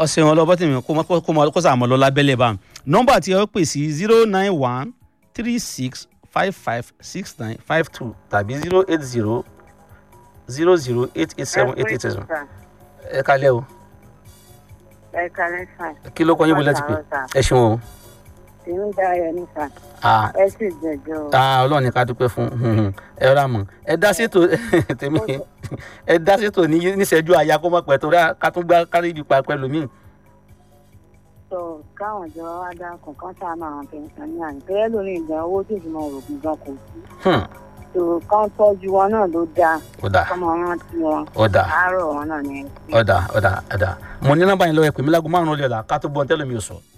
ọ̀sẹ̀ wọn lọ́bọ̀ tèmi kó mọ- kó mọ- kó sàmọ́ lọ lábẹ́lẹ̀ bá nọ́mbà tí ẹ pè sí zero nine one three six five five six nine five two tàbí zero eight zero zero zero eight eight seven eight eight seven ẹ kalẹ́ o ẹ kalẹ́ sà kí ló kọ́ yín bó lẹ́tí pé ẹ ṣeun o tèmi dáyọ ní sà Ah, ẹ sì jẹjọ ah, ọlọ́run ní ká dúpẹ́ fún mhm. ẹ rà mọ́ ẹ dá sétò tèmi ẹ dá sétò ní níṣẹ́jú àyà kó mọ̀ pẹ́ torí ká tún gbá kárí ibi pa pẹ́ lómi. tó káwọn ìjọba wá dá kọ̀ọ̀kan sáànù àwọn pẹ̀nsán ní àná tó yẹ lórí ìgbà owó tó fi mọ òrògùn gan kò sí Hmm, tó kán tọ́jú wọn náà ló dáa ó dà kọ́mọ rántí wọn ó dà àárọ̀ wọn náà ní ó dà ó dà ó dà mo ní nọ́mbà yín lọ́wọ́ ẹ pè mí lágùn márùn-ún lọ́la ká tó gbọ́n tẹ́lẹ̀ mi ò sọ.